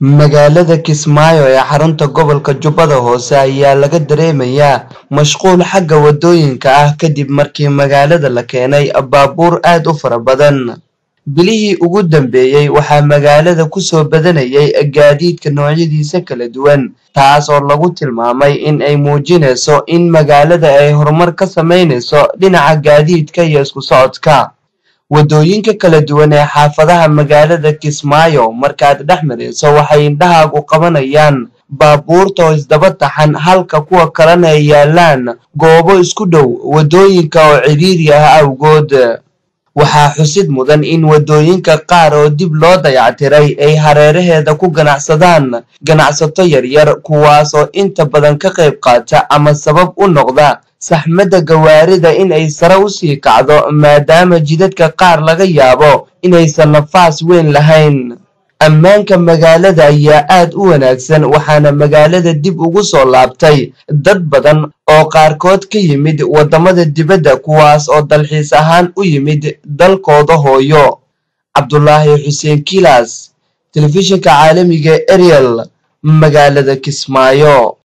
magaalada kismaayo ee xarunta gobolka jubbada hoose ayaa laga dareemayaa mashquul xagga wadooyinka ah kadib markii magaalada la keenay baabuur aad u fara badan bilihii ugu dambeeyey waxaa magaalada kusoo badanayay gaadiidka noocyadiisa kala duwan taas oo lagu tilmaamay in ay muujinayso in magaalada ay horumar ka sameynayso dhinaca gaadiidka iyo isku socodka wadooyinka kala duwan ee xaafadaha magaalada kismaayo markaad dhex marayso waxay indhahaagu qabanayaan baabuurta oo isdaba taxan halka kuwa kalena ay yaalaan goobo isku dhow wadooyinka oo cidhiiri ah awgood waxaa xusid mudan in wadooyinka qaar oo dib loo dayactiray ay hareeraheeda ku ganacsadaan ganacsato yaryar kuwaas oo inta badan ka qayb qaata ama sabab u noqda saxmadda gawaarida in ay sare usii kacdo maadaama jidadka qaar laga yaabo inaysan nafaas weyn lahayn ammaanka magaalada ayaa aad u wanaagsan waxaana magaalada dib ugu soo laabtay dad badan oo qaarkood ka yimid waddamada dibadda kuwaas oo dalxiis ahaan u yimid dalkooda hooyo cabdulaahi xuseen kilas telefishinka caalamiga ariel magaalada kismaayo